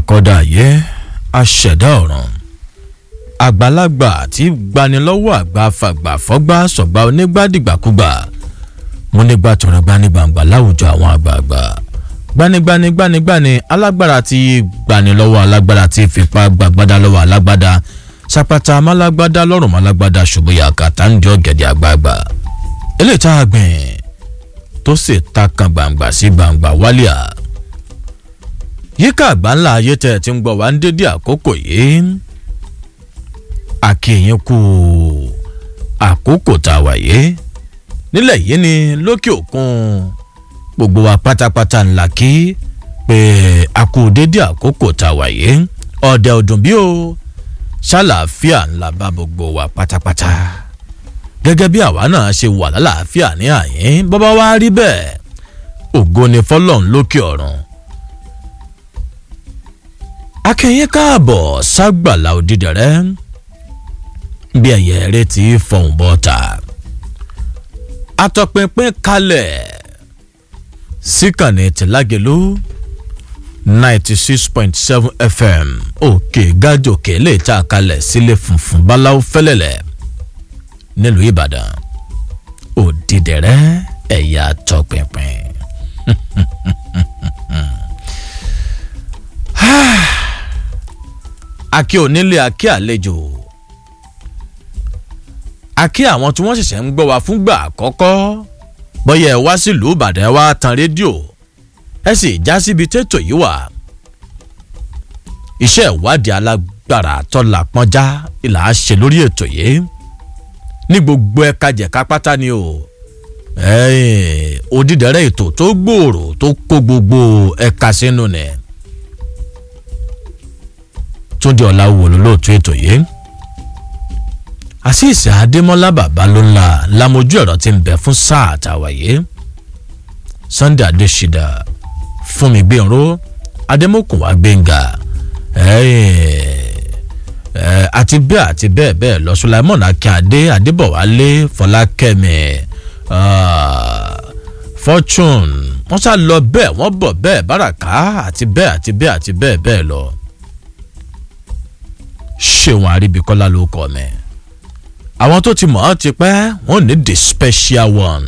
akọ́dà ayé aṣẹ̀dá ọ̀ràn àgbàlagbà tí gbanilọ́wọ́ àgbà fàgbà fọ́gbà sọ̀gbà onígbàdìgbàkúgbà mo nígbà tọrọ gbanigbàǹgbà láwùjọ àwọn àgbààgbà gbanigbani gbanigbani alágbára tí gbanilọ́wọ́ alágbára tí fipá gbàgbádá lọ́wọ́ alágbádá sapata málágbádá lọ́rùn málágbádá ṣùgbọ́n kàtà ń jọ gẹ̀dẹ̀ àgbààgbà eléyìí tá a gbìn tó sì ta kan gbàǹgbà sí gbàǹgbà wálíà yíká àgbà ńlá ayé tẹ̀ tí ń gbọ́ wá ń dédé àkókò yìí àkèyìn kù àkókò tá a wà yìí nílẹ̀ yìí ni lókè òkun gbogbo wa pátápátá ńlá kí pé a kú dédé àkókò tá a wà yìí ọ̀dẹ̀ ọdún bí o ṣàlàáfíà ńlá bá gbogbo wa pátápátá gẹ́gẹ́ bí àwa náà ṣe wà lálàáfíà ní àyín bọ́bá wa rí bẹ́ẹ̀ ògo ni fọlọ́n lókè ọ̀run akẹ́yìn káàbọ̀ ságbàlá òdìdẹ̀rẹ́ bí ẹ̀yẹ rẹ ti fọ̀hún bọ́ta atọ́pinpin kalẹ̀ síkànnì tìlágẹ̀lú ninety six point seven fm òkè gájòkè lè ta kalẹ̀ sílé funfun báláwo fẹ́lẹ́lẹ̀ nílùú ìbàdàn òdìdẹ̀rẹ́ ẹ̀yà tọpinpin. akí onílé akí àlejò akí àwọn tí wọ́n ṣẹ̀ṣẹ̀ ń gbọ́ wa fúngbà àkọ́kọ́ bọ́yá ẹ wá sílùú ìbàdàn ẹ wá tan rédíò ẹ sì já síbi tètò yìí wà iṣẹ́ ìwádìí alágbára tọ́lá pọ́njá ìlà á ṣe lórí ètò yìí ní gbogbo ẹ̀ka jẹ̀ka pátá ni o òdìdẹ̀rẹ́ ètò tó gbòòrò tó kó gbogbo ẹ̀ka sínú ni túndé ọ̀làwò lólóòtú ètò yìí àṣìṣe adémọlá bàbá ló ńlá lamojú ẹ̀rọ ti ń bẹ fún sáà àtàwáyé sunday adéṣídà fúnmi gbẹ̀rọ adémọkùnwá gbẹ̀ngà àti bẹ́ẹ̀ àti bẹ́ẹ̀ bẹ́ẹ̀ lọ sulaimon akíndé adébọ̀wálé fọlákẹ́mi fortune wọ́n sá lọ bẹ́ẹ̀ wọ́n bọ̀ bẹ́ẹ̀ báràká àti bẹ́ẹ̀ àti bẹ́ẹ̀ àti bẹ́ẹ̀ bẹ́ẹ̀ lọ ṣéwọn àríbíkọ́lá ló kọ́ mi àwọn tó ti mọ̀ ọ́ ti pẹ́ wọ́n ní the special one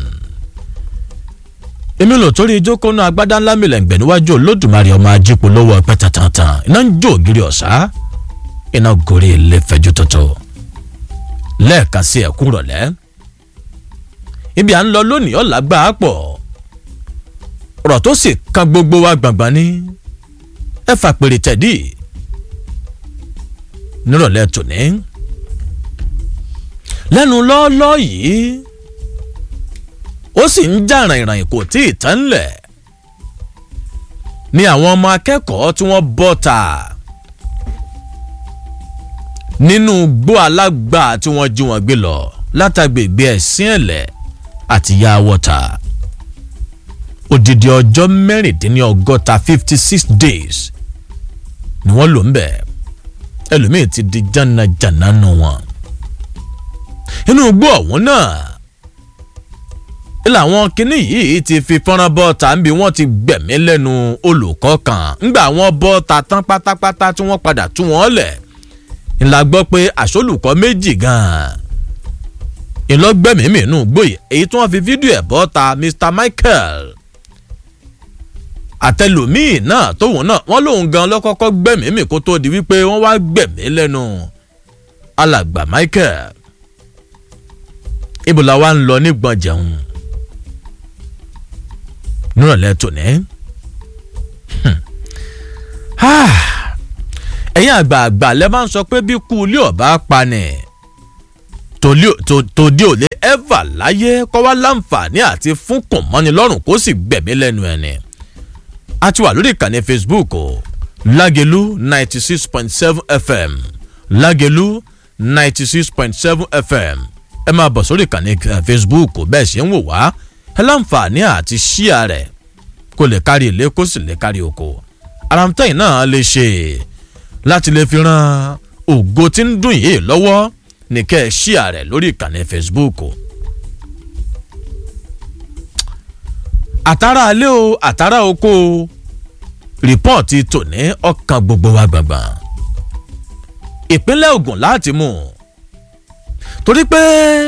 èmi lò torí ìjókòó náà agbádá ńlá mi lẹ́ǹgbẹ̀ níwájú olódùmarè ọmọ ajípo lówó ọpẹ́ tantan iná ń jó ògiri ọ̀sá iná gorí ilé fẹjú tuntun lẹ́ẹ̀kan sí ẹ̀kún rọ̀lẹ́ ibi à ń lọ lónìí ọ̀la gbà á pọ̀ ọ̀rọ̀ tó sì kan gbogbo wa gbàngbàn ní ẹ fà pèrè tẹ̀dí nírọ̀lẹ́ tòní lẹ́nu lọ́ọ́lọ́ yìí ó sì ń já ìrànyìnrànyìn kò tí ì tán lẹ̀ ni àwọn ọmọ akẹ́kọ̀ọ́ tí wọ́n bọ́ ta nínú gbó alágbà tí wọ́n jí wọn gbé lọ látàgbègbè ẹ̀sìn ẹ̀lẹ̀ àti ya wọ́ta odidi ọjọ́ mẹ́rìndínlọ́gọ́ta fifty six days ni wọ́n lò ń bẹ̀ ẹlòmíì ti di jànàjànà nù wọn inú igbó ọ̀hún náà làwọn kinní yìí ti fi fọ́nrán bọ́ọ̀tà níbi wọ́n ti gbẹ̀mí lẹ́nu olùkọ́ kan ńgbà wọ́n bọ́ọ̀tà tán pátápátá tí wọ́n padà tú wọn lẹ̀ ńlá gbọ́ pé àṣolùkọ́ méjì gan-an ìlọgbẹ́mìí nù gbòye èyí tí wọ́n fi fídíò ẹ̀ bọ́ọ̀tà mr michael àtẹlòmíì náà tóun náà wọ́n lòun gan lọ́kọ́kọ́ gbẹ̀mí kó tó di wípé wọ́n wá gbẹ̀mí lẹ́nu alàgbà michael ibo la wa ń lọ nígbọn jẹun nírọ̀lẹ́ tòní. ẹ̀yin àgbààgbà lẹ́ máa ń sọ pé bí kú ilé ọ̀bá pa ni tòdí ò lè ẹ́fà láyé kọ́ wá láǹfààní àti fún kùnmọ́ni lọ́rùn kó sì gbẹ̀mí lẹ́nu ẹni. a ti wà lórí ìkànnì facebook o lágẹ̀lú ninety six point seven fm lágẹ̀lú ninety six point seven fm ẹ máa bọ̀ sórí ìkànnì facebook bẹ́ẹ̀ ṣe ń wò wá ẹ láǹfààní àti ṣíà rẹ̀ kó lè kárí ilé kó sì lè kárí oko aramtẹ́yìn náà lè ṣe láti lè fi ran ògo tí ń dùn yìí lọ́wọ́ ní kẹ́ ẹ ṣíà rẹ̀ lórí ìkànnì facebook. àtàrà alẹ́ o àtàrà oko o rìpọ́ọ̀tì tòní ọkàn gbogbo wa gbọ̀ngbọ̀n ìpínlẹ̀ Ògùn láti mú un torí pé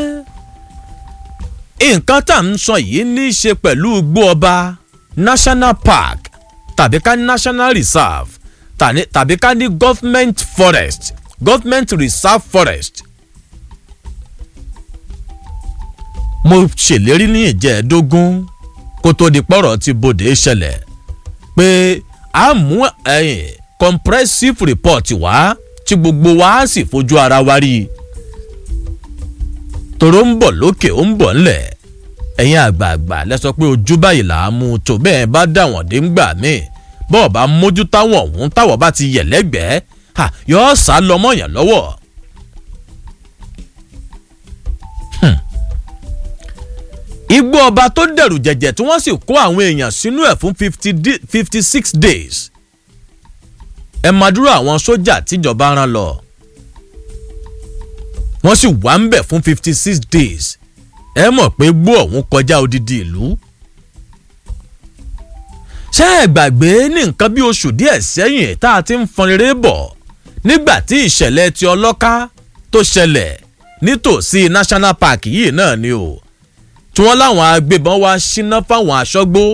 nǹkan tá à ń sọ yìí ní í ṣe pẹ̀lú igbó ọba national park tàbí ká ní national reserve tàbí ká ní government forest government reserve forest. mo ṣèlérí ní ìjẹ́ẹ̀dógún kó tó di pọ̀rọ̀ tí bòde ṣẹlẹ̀ pé a mú ẹ̀yìn comprehensive report wá tí gbogbo wa á sì fojú ara wa rí i tòró ń bọ̀ lókè ó ń bọ̀ ńlẹ̀ ẹ̀yin àgbààgbà lẹ sọ pé ojú báyìí là á mú tó bẹ́ẹ̀ bá dà wọ́n dé ń gbà míì bọ́ọ̀ bá mójú táwọn ọ̀hún táwọn bá ti yẹ̀ lẹ́gbẹ̀ẹ́ yọ̀ọ́ sá lọ́mọ yẹn lọ́wọ́. igbó ọba tó dẹ̀rù jẹ̀jẹ̀ tí wọ́n sì kó àwọn èèyàn sínú ẹ̀ fún fifty six days ẹ máa dúró àwọn sójà tíjọba rán lọ wọ́n sì wà ń bẹ̀ fún fifty six days ẹ mọ̀ pé gbó ọ̀hún kọjá odidi ìlú. ṣé ẹ gbàgbé ní nǹkan bí oṣù díẹ̀ sẹ́yìn tá a ti ń fọn rere bọ̀ nígbà tí ìṣẹ̀lẹ̀ ti ọlọ́ká tó ṣẹlẹ̀ nítòsí national park yìí náà ni o tí wọ́n láwọn agbébọn wá síná fáwọn aṣọ́gbó.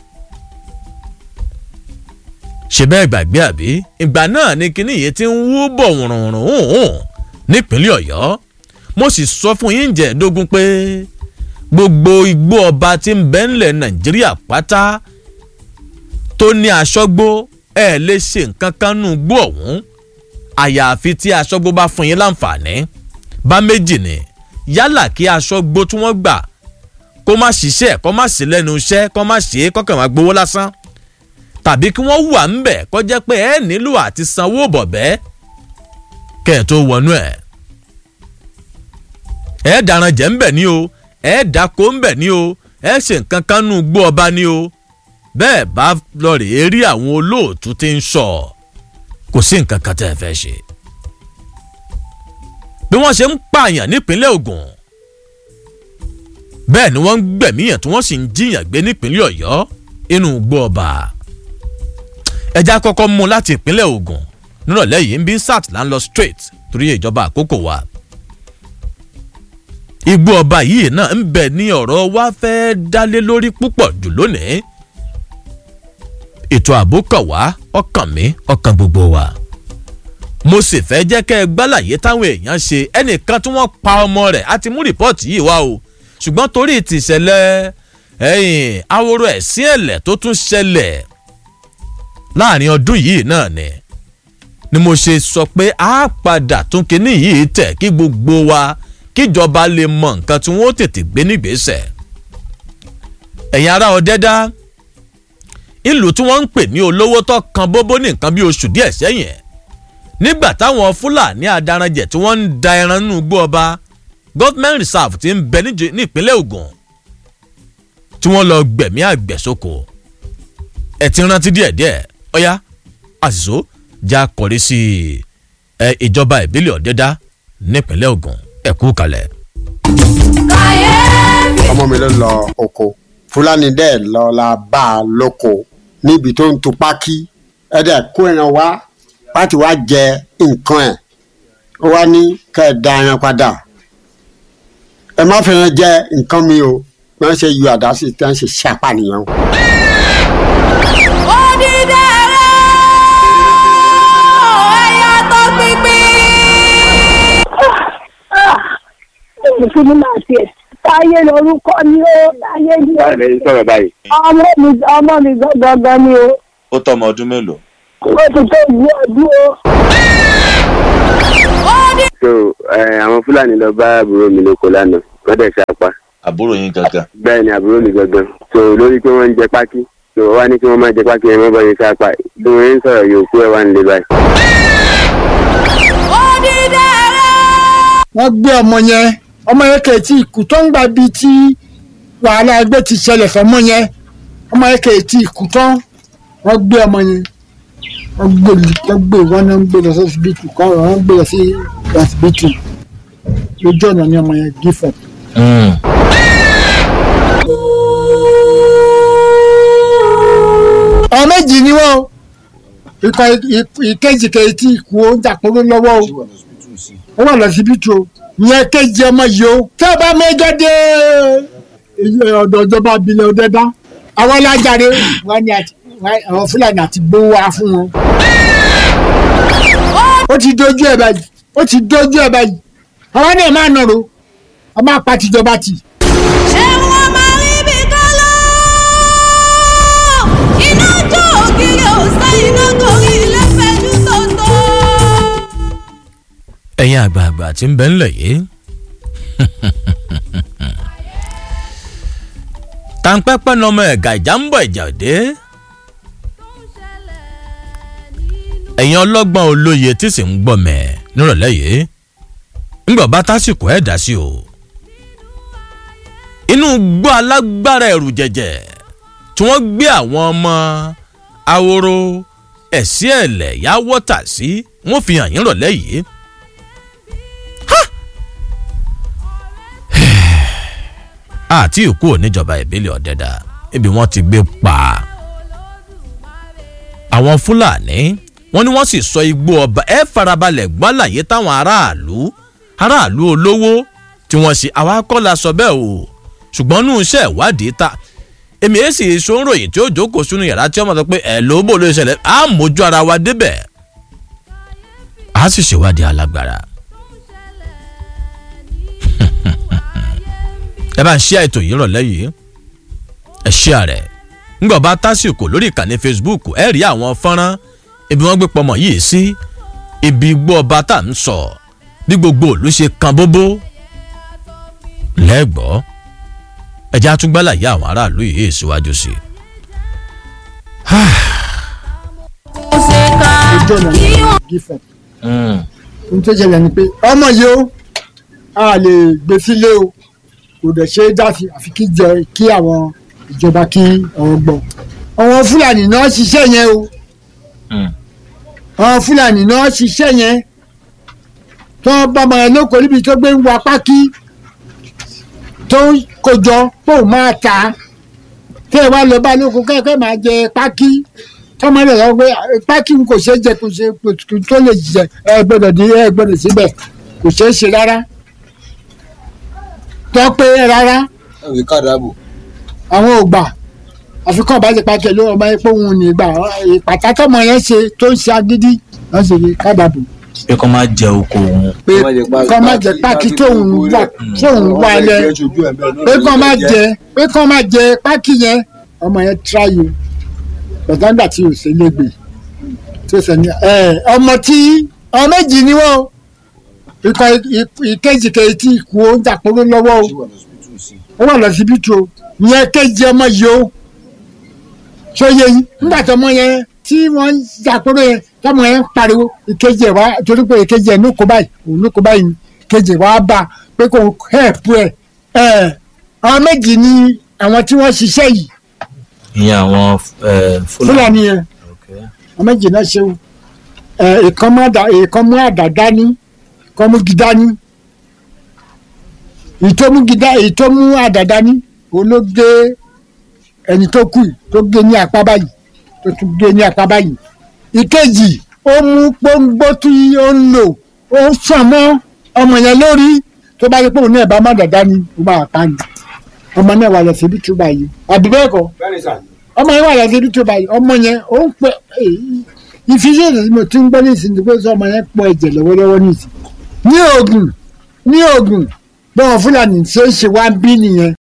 ṣe bẹ́ẹ̀ gbàgbé àbí ìgbà náà ni kinní yìí ti ń wú bọ̀ wùrùnrùn nípínlẹ̀ ọ̀yọ́ mo sì sọ fún yín jẹ̀ẹ́dógún pé gbogbo igbó ọba tí ń bẹ ńlẹ̀ nàìjíríà pátá tó ní aṣọ́gbó ẹ̀ lè ṣe nǹkan kan nù gbó ọ̀hún àyàfi tí aṣọ́gbó bá fún yín láǹfààní bá méjì ni yálà kí aṣọ́gbó tí wọ́n gbà kó má ṣiṣẹ́ kó má sí lẹ́nu iṣẹ́ kó má ṣe é kọ́kàn má gbowó lásán tàbí kí wọ́n wà ń bẹ̀ kó jẹ́ pé ẹ nílò àti sanwó bọ̀bẹ́ kẹ́ ẹ̀ tó wọnú ẹ̀ ẹ dàrán jẹ́ ń bẹ̀ ní o ẹ dáko ń bẹ̀ ní o ẹ ṣe nǹkan kan nù gbó ọba ní o bẹ́ẹ̀ bá lọ rèé rí àwọn olóòtú tí ń sọ kò sí nǹkan kan tẹ́ ẹ fẹ́ ṣe. bí wọ́n ṣe ń pààyàn nípínlẹ̀ Ògùn bẹ́ẹ̀ ni wọ́n ń gbẹ̀míyàn tí wọ́n sì ń jiyàn gbé nípínlẹ̀ Ọ̀yọ́ inú gbó ọba. ẹja kọ́kọ́ mú láti ìpínlẹ̀ Ògùn nírọ̀lẹ́ yìí ń bí sat là ń lọ straight torí ìjọba àkókò wa igbó ọba yìí náà ń bẹ ní ọ̀rọ̀ wa fẹ́ dálé lórí púpọ̀ jù lónìí ètò ààbò kàn wá ọkàn mi ọkàn gbogbo wa mo sì fẹ́ jẹ́ kẹ́ ẹ gbálàyé táwọn èèyàn ṣe ẹnìkan tí wọ́n pa ọmọ rẹ̀ á ti mú rìpọ́ọ̀tì yìí wá o ṣùgbọ́n torí tìṣẹ̀lẹ̀ ẹ̀yìn aworo ẹ̀sìn ẹ̀lẹ̀ tó tún ṣẹlẹ̀ láàrin ọdún yìí náà ni ni mo ṣe sọ pé a padà tún kinní yìí tẹ̀ kí gbogbo wa kíjọba lè mọ nǹkan tí wọ́n tètè gbé nígbésẹ̀. ẹ̀yin ará ọ̀dẹ́dá ìlú tí wọ́n ń pè ní olówó tó kan bóbó ní nǹkan bí oṣù díẹ̀ sẹ́yìn nígbà táwọn fúlàní adaranjẹ tí wọ́n ń da ẹran nínú igbó ọba government reserve ti ń bẹ ní ìpínlẹ̀ Ògùn tí wọ́n lọ gbẹ̀mí àgbẹ̀sókò ẹ̀ ti rántí díẹ̀díẹ̀ ọ̀yá àṣìṣó já kọrí sí ìjọba ìbílẹ̀ ọ̀dẹ́dá nípínlẹ̀ Ògùn ẹ kú kalẹ̀. ọmọ mi ló lọ oko fúlàní dẹ̀ lọ la bá a lóko níbi tó ń tu pákí ẹ dẹ̀ kó ẹran wá láti wá jẹ nǹkan ẹ̀ ó wá ní kẹ́ ẹ da ẹran padà ẹ má fẹ́ràn jẹ nǹkan mi o bí wọ́n ṣe yọ àdá sí tí wọ́n ṣe ṣàpànìyàn. mùsùlùmí máa tiẹ̀ táyé lórúkọ ni ó táyé ni ó. báyìí lè sọ̀rọ̀ báyìí. ọmọ mi ọmọ mi gangan ni o. ó tọ́ ọmọ ọdún mélòó. ó ti tó ìlú ọdún o. so ẹ, àwọn fúlàní lọ bá àbúrò mi lóko lánàá wọ́n dẹ̀ ṣapá àbúrò yín gangan. bẹ́ẹ̀ ni àbúrò mi gangan so lórí pé wọ́n ń jẹ pákí so wọ́n wá ní kí wọ́n má jẹ pákí ẹ̀ mọ́ bọ́ yẹn ṣapá bí wọ́n ń sọ̀rọ̀ yòókù ẹ̀ wá nílé báyìí. wọ́n gbé ọmọ yẹn ọmọ yẹn kẹ̀ tí ikú tó ń gbà bí tí wàhálà ẹgbẹ́ ti ṣẹlẹ̀ fọmọ yẹn ọmọ yẹn kẹ̀ tí ikú tán wọ́n gbé ọmọ yẹn wọ́n gbé wọ́n gbé wọn náà ń gbé lọ sí ọsibítù kọ́ wọ́n gbé lọ sí ọsibítù lójú ọ̀nà ni ọmọ yẹn gí fọ̀. ọmọ méjì ni wọ́n o ikọ̀ ìkejì kejì tí ikú ó ń jàpọ̀rọ̀ lọ́wọ́ o ó wà lọ́sibítù o ìyẹn kejì ọmọ yìí o tí a bá mẹ́jọ dé ọ̀dọ̀ ìjọba abilẹ̀ ọ̀dẹ́dá àwọn alájàre wọn ni àti- wọn- àwọn fúlàní àti gbówó wá fún wọn. ó ti dojú ẹ̀ báyìí ó ti dojú ẹ̀ báyìí àwọn náà máa nọ̀rọ̀ a máa pa tìjọba tì. ṣé wọ́n máa rí bí kálọ́ iná jó ògiri òsè iná gorí ilé fẹjú tòótọ́. ẹ̀yin àgbààgbà tí ń bẹ ńlẹ̀ yìí. tàǹpẹ́pẹ́ ní ọmọ ẹ̀gà ìjà ń bọ̀ ìjà òde. ẹ̀yin ọlọ́gbọ́n olóye tí sì ń gbọ́ mẹ́ nírọ̀lẹ́ yìí. ńgbọ̀ bá tásìkò ẹ̀ dá sí o. inú gbọ́ alágbára ẹ̀rù jẹ̀jẹ̀ tí wọ́n gbé àwọn ọmọ ahoro ẹ̀sí ẹ̀lẹ̀ yá wọ́tà sí wọ́n fi hàn yín rọ̀lẹ́ yìí. àti ìkú oníjọba ìbílẹ̀ ọ̀dẹ́dà ibi wọ́n ti gbé pa àwọn fúlàní wọ́n ní wọ́n sì sọ igbó ọba ẹ farabalẹ̀ gbọ́láyé táwọn aráàlú aráàlú olówó tí wọ́n ṣe àwa kọ́ la sọ bẹ́ẹ̀ o ṣùgbọ́n nínú iṣẹ́ ìwádìí ta èmi èyí sì sọ́nròyìn tí ó jókòó sínú yàrá tí ọmọ sọ pé ẹ̀ ló bò ló ṣẹlẹ̀ á mójú ara wa débẹ̀ á sì ṣèwádìí alágbára. ẹ bá ń ṣí àìtò yìí rọ̀lẹ́ yìí ẹ ṣí àrẹ ńgbà bá tásìkò lórí ìkànnì facebook ẹ rí àwọn fọ́nrán ibi wọ́n gbé pọmọ yìí sí ibi igbó ọba tá à ń sọ bí gbogbo òlu ṣe kan bóbó lẹ́gbọ́ ẹ̀jẹ̀ àtúgbálà yá àwọn aráàlú yìí síwájú sí i. kò ṣe ká ojú ọ̀nà kí wọ́n. gífẹ̀. ohun tó ṣẹlẹ̀ ni pé ọmọ yìí ó a lè gbé sílé o kò dẹ̀ ṣe é dá sí àfi kí jẹ kí àwọn ìjọba kí ọ̀rọ̀ gbọ́. àwọn fúlàní náà ṣiṣẹ́ yẹn o àwọn fúlàní náà ṣiṣẹ́ yẹn tó ń bá ọmọ yẹn lóko níbi tó gbé ń wa pákí tó ń kojọ pé òun máa ta tẹ́ ẹ wá lọ bá lóko kẹ́kẹ́ máa jẹ pákí tọ́mọ rẹ̀ lọ pé pákí kò ṣeé jẹ kò ṣe kò tó lè jẹ ẹ gbọ́dọ̀ ní ẹ gbọ́dọ̀ síbẹ̀ kò ṣeé ṣe rárá tọ́ pé rárá ẹ̀wé kàdáàbò. àwọn ò gbà àfikún ọ̀bájẹ́ pákí ló ọmọ epo òun ní gbà ìpàtà tọ́mọ yẹn ṣe tó ń ṣe agídí wọ́n ṣe ní kábàbò pé kọ́ máa jẹ oko òun. pé kọ́ má jẹ pákí tóun wà tóun wà lẹ pé kọ́ má jẹ pé kọ́ má jẹ pákí yẹn ọmọ yẹn tíráyò gbọ̀dọ̀gbà tí o ṣe légbè tí o ṣe ní ẹ ọmọ tí ọmọ méjì ni wọ́n ikọ̀ ìkejì kejì tí ikú ó ń jàpọ̀rọ̀ lọ́wọ́ o ó wà lọ́sibítù o ìyẹn kejì ọmọ yìí o ṣó yẹ yín nígbà tó ọmọ yẹn tí wọ́n ń jàpọ̀rọ̀ yẹn tọ́mọ yẹn ń pariwo ìkejì ẹ̀ wá torí pé ìkejì ẹ̀ ló kó báyìí òun ló kó báyìí ni ìkejì ẹ̀ wá bá a pé kò hẹ́ẹ̀pù ẹ̀ ẹ̀ àwọn méjì ni àwọn tí wọ́n ṣiṣẹ́ yìí ìyẹn àwọn eh, fúlàní. fúlàní yẹn Okay. àwọn méjì náà ṣe o ẹ ìkan mú àdá ìkan mú àdá dání ìkan mú gi dání ìtọ́mú gi dá ìtọ́mú àdá dání òun ló gé ẹni tó kù yìí, tó gé ní apá báyìí tó tún gé ní apá báyìí ìkejì ó mú pọ́ngbó tí ó ń lò ó sàn mọ́ ọmọ yẹn lórí tó bá yẹ pé òun náà bá má dàda ni ó máa pa ni ọmọ náà wà lọ síbi tó báyìí àbí bẹ́ẹ̀ kọ́ ọmọ yẹn wà lọ síbi tó báyìí ọmọ yẹn ó ń pẹ ìfisẹ́sẹ̀ tí mo ti ń gbọ́ ní ìsìn pé sọ ọmọ yẹn pọ̀ ẹ̀jẹ̀ lọ́wọ́lọ́wọ́ ní ìsìn ní oògùn ní oògùn bọ́ọ̀ fúlàní ṣe é ṣe wá bí nìyẹn